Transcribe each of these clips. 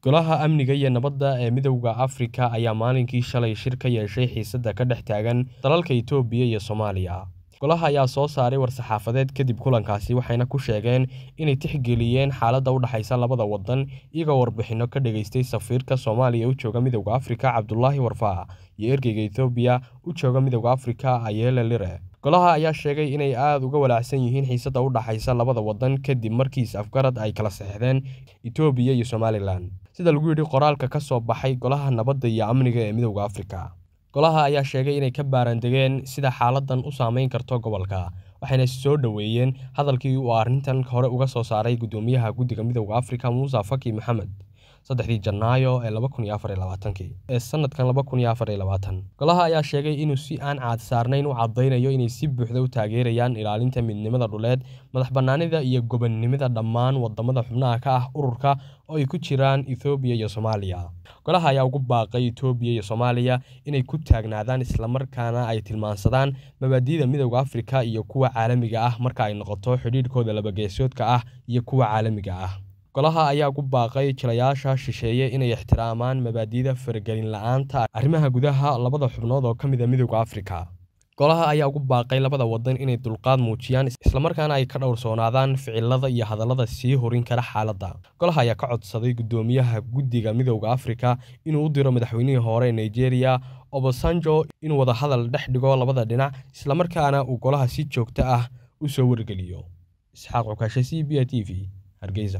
golaha amniga iyo nabadda ee midowda afrika ayaa maalinkii shalay shir ka yeeshay xiisadda ka dhex taagan dalalka itoobiya iyo soomaaliya golaha ayaa soo saaray war-saxaafadeed kadib kulankaasi waxayna ku sheegeen inay tixgeliyeen xaaladda u dhexaysa labada waddan iyagoo warbixinno ka dhageystay safiirka soomaaliya u jooga midowda afrika cabdulaahi warfaa iyo ergeyga etoobiya u jooga midowda afrika ayeele lire golaha ayaa sheegay inay aada uga walaacsan yihiin xiisadda u dhexaysa labada waddan kadib markii is-afgarad ay kala saxeixdeen etoobiya iyo somalilan sida lagu yidhi qoraalka ka soo baxay golaha nabadda iyo amniga ee midowda afrika golaha ayaa sheegay inay ka baarandegeen sida xaaladan u saameyn karto gobolka waxayna soo dhoweeyeen hadalkii uu arrintan hore uga soo saaray guddoomiyaha guddiga midowda afrika muuse faki maxamed saddexdii janaayo ee laba kun iyo afar iyo labaatankii ee sanadkan laba kun iyo afar iyo labaatan golaha ayaa sheegay inuu si aan caad saarnayn u caddaynayo inay si buuxda u taageerayaan ilaalinta midnimada dhuleed madax bannaanida iyo gobonnimada dhammaan wadamada xubnaha ka ah ururka oo ay ku jiraan ethoobiya iyo soomaaliya golaha ayaa ugu baaqay etoobiya iyo soomaaliya inay ku taagnaadaan islamarkaana ay tilmaansadaan mabaadi'da midowda afrika iyo kuwa caalamiga ah marka ay noqoto xidhiidhkooda labageesoodka ah iyo kuwa caalamiga ah golaha ayaa ugu baaqay jilayaasha shisheeye inay ixtiraamaan mabaadi'da faragelin la-aanta arrimaha gudaha labada xubnood oo ka mid a midowda afrika golaha ayaa ugu baaqay labada wadan inay dulqaad muujiyaan islamarkaana ay ka dhowrsoonaadaan ficilada iyo hadallada sii horin kara xaaladda golaha ayaa ka codsaday guddoomiyaha guddiga midowda afrika inuu u diro madaxweynihii hore ee nigeria obasanjo inuu wadahadal dhex dhigo labada dhinac islamarkaana uu golaha si joogto ah u soo wargeliyo isxaaq cukaashe c b a t v hargeysa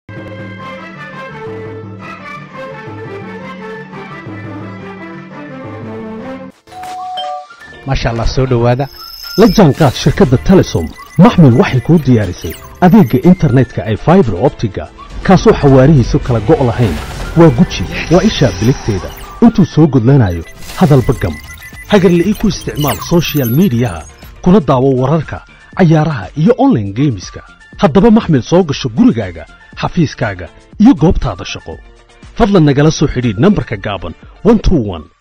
maasha allah soo dhowaada la jaanqaad shirkadda telesom maxmil waxay kuu diyaarisay adeegga internetka ay faibar optiga kaasoo xawaarihiisu kala go' lahayn waa guji waa ishaa biligteeda intuu soo gudlanayo hadalba gam hagarle ii ku isticmaal sochial midiyaha kuna daawo wararka cayaaraha iyo onlaine geemiska haddaba maxmil soo gasho gurigaaga xafiiskaaga iyo goobtaada shaqo fadlan nagala soo xidhiidh nambarka gaaban